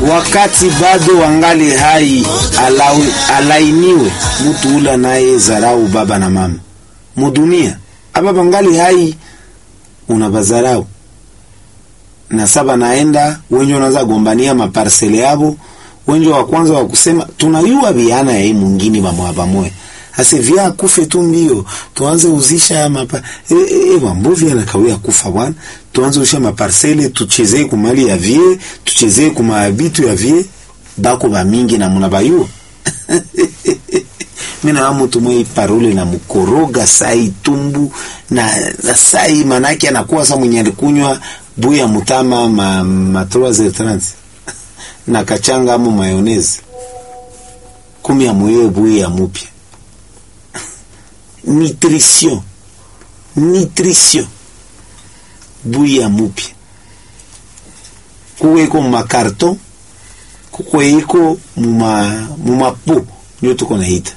wakati bado wangali hai alawi, alainiwe mutu ula naye zarau baba na mama mudunia aba bangali hai unabazarau na saba naenda wenje unaanza gombania maparsele yabo wenje wa kwanza wa kusema tunayua biana ya hii mwingine bamoya bamoya ase vya kufe tu mbio tuanze uzisha mapa e, e, mambovi anakawia kufa bwana tuanze uzisha maparsele tuchezee kumali ya vie tuchezee kumabitu ya vie bako ba mingi na muna bayua mina wa mutu mwe parole na mukoroga sai tumbu na, na sai manake anakuwa sa mwenye alikunywa buya mutama ma, ma 3 na kachanga amo mayonezi kumi ya mwewe buya ya mupya nutrition nutrition buya mupya kuwe iko mumakarton kukwe iko muma mumapo ndio tuko naita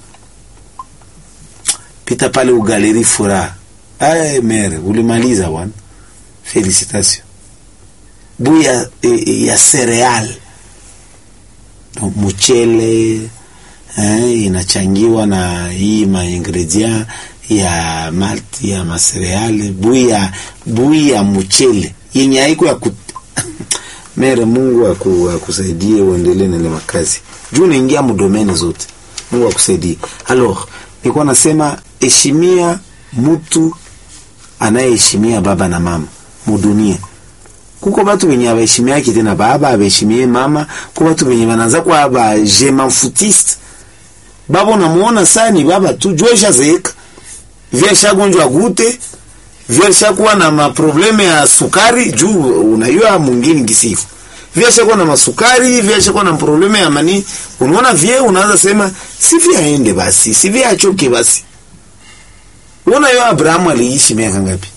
pita pale ugaleri furaha aye mere ulimaliza bwana felicitation buya e, ya cereal donc mchele eh, inachangiwa na hii maingredient ya malti ya masereale bui ya bui ya mchele yenye haiko ya kut... mere Mungu aku, akusaidie uendelee na ile makazi juu naingia mudomene zote. Mungu akusaidie. Alors nilikuwa nasema heshimia mtu anayeheshimia baba na mama mudunia kuko batu benye abaheshimiaki tena baba abaheshimie mama ko batu benye banaanza kwa ba je m'en foutiste baba unamuona saa ni baba tu jua ishazeeka vya ishagonjwa gute vya ishakuwa na maprobleme ya sukari juu unayua mwingine kisifu vya ishakuwa na masukari vya ishakuwa na probleme ya mani unaona vye unaanza sema si vya aende basi si vya achoke basi unaona yo Abrahamu aliishi miaka ngapi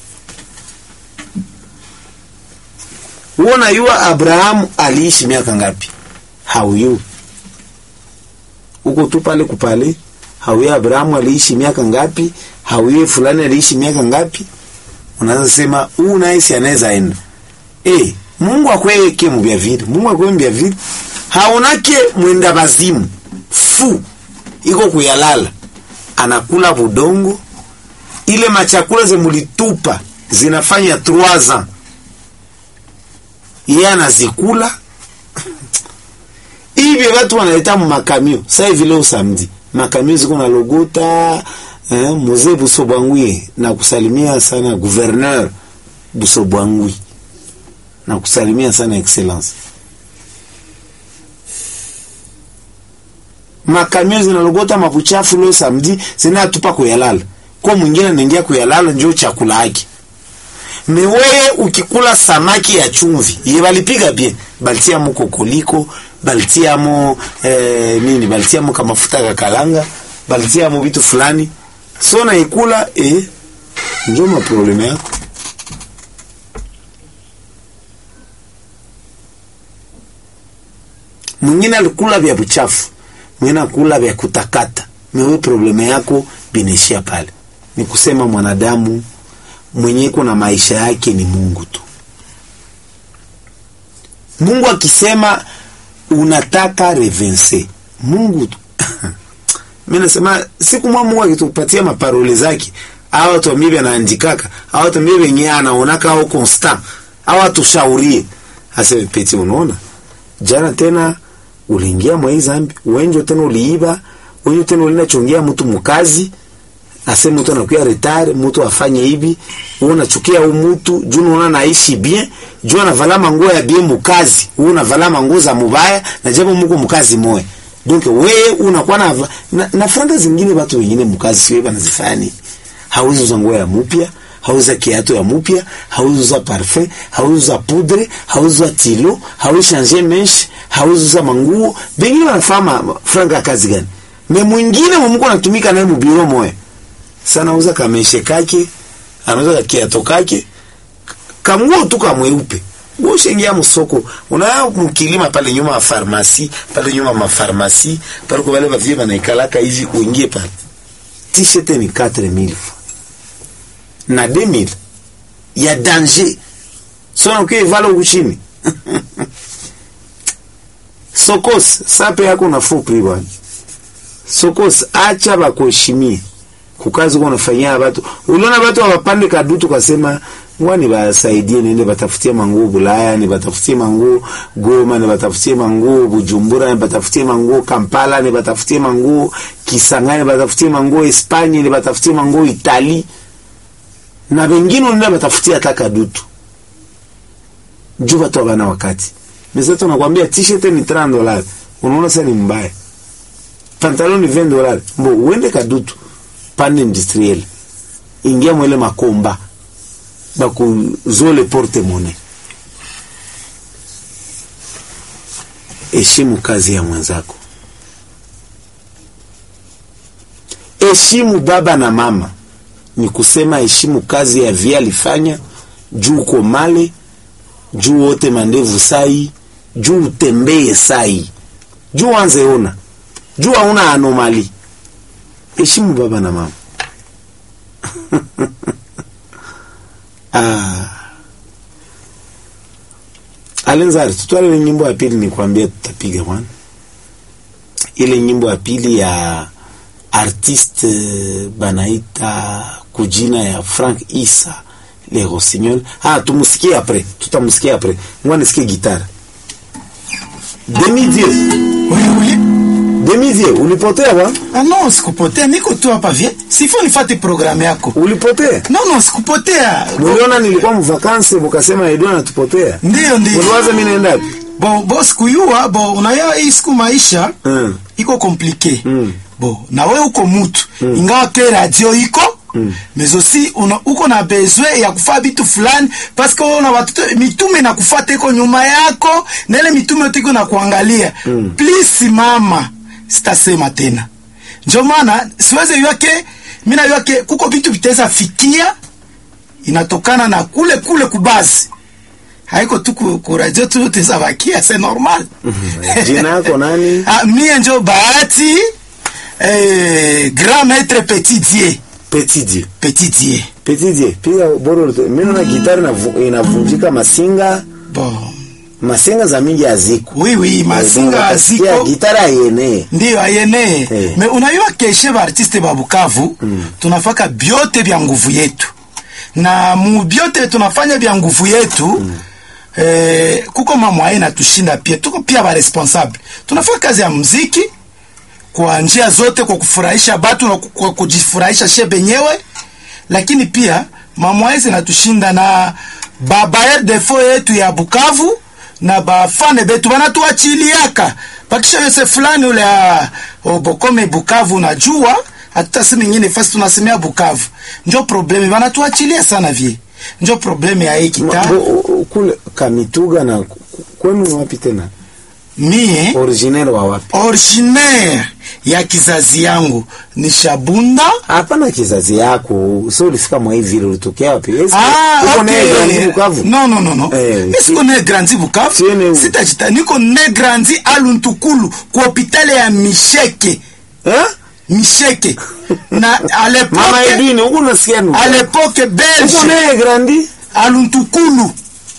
uona yua Abrahamu aliishi miaka ngapi hauyu uko tu pale kupale hauye Abrahamu aliishi miaka ngapi hauye fulani aliishi miaka ngapi unaanza sema huu naye si anaweza enda eh Mungu akweke mu bya vile Mungu akweke mu bya vile haonake mwenda bazimu fu iko kuyalala anakula budongo ile machakula zemulitupa zinafanya 3 ans yeye anazikula hivi watu wanaleta makamio sasa hivi leo samedi makamio ziko na logota eh, mzee Busobwangwi na kusalimia sana gouverneur Busobwangwi na kusalimia sana excellence makamio zinalogota mabuchafu leo samedi zinatupa kuyalala kwa mwingine anaingia kuyalala njoo chakula yake meweye ukikula samaki ya chumvi ye balipiga bien balitiamo kokoliko balitiamo eh, nini balitiamo kamafuta kakalanga balitiamo vitu fulani so naikula eh, njo maprobleme yako mwingine alikula vya buchafu mwingine akula vya kutakata mewe probleme yako binaishia pale ni kusema mwanadamu mwenye kuna maisha yake ni Mungu tu. Mungu akisema unataka revense Mungu tu. Mimi nasema siku mwa Mungu akitupatia maparole zake au watu mimi anaandikaka au watu mimi wenyewe anaonaka au constant au atushaurie aseme peti, unaona jana tena uliingia mwa hii zambi, wenjo tena uliiba, wenjo tena ulinachongia mtu mkazi ase mtu anakuya retard, mtu afanye hivi, wewe unachukia huyu mtu juu unaona naishi bien, juu anavala manguo ya bien mukazi, wewe unavala manguo za mubaya na japo mko mkazi moya. Donc wewe unakuwa na, na, na franga zingine watu wengine mkazi sio banazifanya. Hauzi uza nguo ya mupya, hauza kiatu ya mupya, hauzi uza parfum, hauzi uza poudre, hauzi uza tilo, hauzi changer mesh, hauzi uza manguo. Bengine wanafanya franga kazi gani? Me mwingine mumko anatumika naye mubiro moya sana uza kameshe kake anauza kiato kake kamguo tu kamweupe ushengia msoko una mkilima pale nyuma ya farmasi pale nyuma ya farmasi pale kwa wale bavie banaikalaka hivi uingie pale t-shirt ni 4000 na 2000 ya danger sona ukiwa vala uchini sokos sape yako na fupri bwana sokos acha bakuheshimie kukazi uko unafanyia batu uliona batu wapande kadutu kasema ngwani basaidie nende batafutie manguo Bulaya ni batafutie manguo Goma ni batafutie manguo Bujumbura ni batafutie manguo Kampala ni batafutie manguo Kisangani ni batafutie manguo Espanya ni batafutie manguo Itali na wengine unaenda batafutia hata kadutu juu watu wana wakati mesa tunakwambia t-shirt ni 30 dollars unaona sasa ni mbaya pantalon ni 20 dollars mbo uende kadutu pande industriel ingia mwele makomba bakuzole porte monnaie heshimu kazi ya mwenzako heshimu baba na mama ni kusema heshimu kazi ya via alifanya juu uko male juu wote mandevu sai juu utembee sai juu anze ona juu hauna anomali heshimu baba na mama ah. alenzari tutwale ile nyimbo ya pili nikwambia tutapiga bwana ile nyimbo ya pili ya artiste banaita kujina ya Frank Isa Le Rossignol. Ah, tumusikie après, tutamusikia après. Ngoja nisikie gitara. Demi Dieu, Wewe Demi Dieu, ulipotea bwana? ah, no, sikupotea, niko tu hapa vie, sifo nifate programu yako. Ulipotea? No, no, sikupotea. Muliona nilikuwa mvakansi mukasema Edouard anatupotea. Ndio, ndio. Muliwaza mimi naenda wapi? Bo, bo sikuyua, bo unaya hii siku maisha Mm. iko komplike. Mm. Bo, na we uko mutu. Ingawa ke radio iko mais aussi una, uko na besoin ya kufaa bitu fulani parce que una watoto mitume na kufata iko nyuma yako na ile mitume yote iko na kuangalia please simama sitasema tena ndio maana siweze yake mina yake kuko vitu vitaweza fikia inatokana na kule kule kubazi haiko tu ku, ku radio tu utaweza bakia c'est normal Jina yako nani? ah, mie njo bahati eh, grand maître petit dieu Petit Dieu. petit dieu Petit Dieu, piga boro. Mimi naona gitara inavu- inavunjika masinga, bon masinga za mingi haziko. oui oui mazinga Unasikia ziko gitara yenee. ndiyo ayene Eh. me unayua keshe baartiste ba Bukavu tunafaka byote vya nguvu yetu na mu byote tunafanya vya nguvu yetu eh, kuko mamwaye natushinda pia tuko pia ba responsable tunafanya kazi ya muziki kwa njia zote kwa kufurahisha batu na ku- kwa kujifurahisha she benyewe lakini pia mamwaye zinatushinda na babayer defo yetu ya Bukavu na bafane betu banatuachiliaka bakisha yose fulani ule ya obokome Bukavu najua hata si nyingine fasi tunasemea Bukavu njo probleme banatuachilia sana vie njo probleme ya hii Ma- kita bo- u- kule Kamituga na ku- kwenu wapi tena? mie Originaire wa wapi? originaire ya kizazi yangu ni Shabunda Hapana kizazi yako. Sio ulifika mwa hivi vile ulitokea wapi? Esi, Ah, uko okay. naye Grand Bukavu? No, no, no, no. Eh, Mi siko si- ne grandi Bukavu. Tiene u- Sitajita niko ne grandi Aluntukulu kwa hopitali ya Misheke. Eh? Misheke. Na à Mama l'époque Edwin, uko nasikia nini? à l'époque Uko belge naye Grandi? Aluntukulu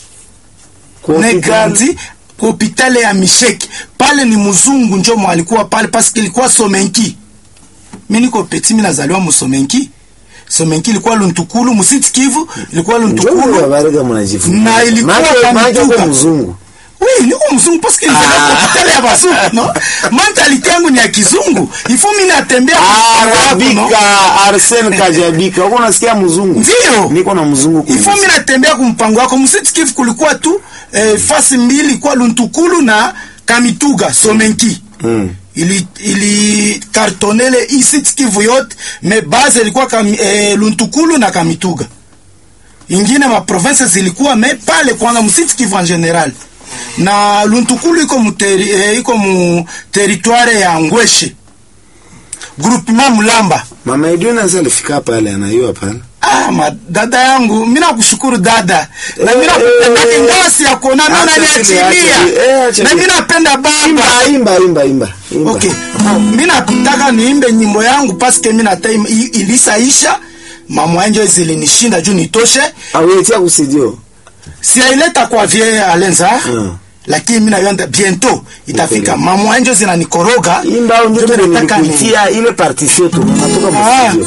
Kwa ne hospitali? grandi kwa hopitali ya Misheke. Pale ni mzungu njo mwalikuwa pale parce que ilikuwa Somenki. Mimi niko petit mimi nazaliwa Musomenki. Somenki ilikuwa Luntukulu, Musiti Kivu ilikuwa Njoo Luntukulu. habari kama unajifunza. Na ilikuwa Maana- maana Kamituga. uko mzungu. Oui, niko mzungu parce que nilizaliwa kwa hospitali ya bazungu, no? Mentalite yangu ni ya kizungu. Ifo mimi natembea kwa wangu, no? Arabika, Arsene Kajabika. Uko nasikia mzungu? Ndio. Niko na mzungu Ifo kwenye- mimi natembea kwa mpango wako. Msitikifu kulikuwa tu eh, fasi mbili kwa Luntukulu na Kamituga, Somenki. Mm. Ili ili kartonele isitikivu yote, me base ilikuwa kam, eh, Luntukulu na Kamituga. ingine ma province zilikuwa me pale kwanza msiti Kivu en general na Luntukulu iko mu teri, eh, iko mu territoire ya Ngweshe groupement Mulamba. Mama Edwin sasa alifika pale anayua pale. Ah, ma dada yangu, mimi nakushukuru dada. Na mimi Eh, napenda eh, ngasi ya kuona mimi acha unaniachilia. chini, acha chini, eh, acha Na chini. mimi napenda baba. Imba, imba, imba, imba. imba. Okay. Bon, mimi nataka niimbe nyimbo yangu parce que mimi nataka ilisaisha. Mama yangu zilinishinda juu nitoshe. Awetia kusidio. Si aileta kwa vie Alenza. Mm. lakini mimi naona bientôt itafika Kweli. mamwa njo zinanikoroga imba au ndio Ndio nataka ni- nilikuitia ile partition tu natoka Ah, mstudio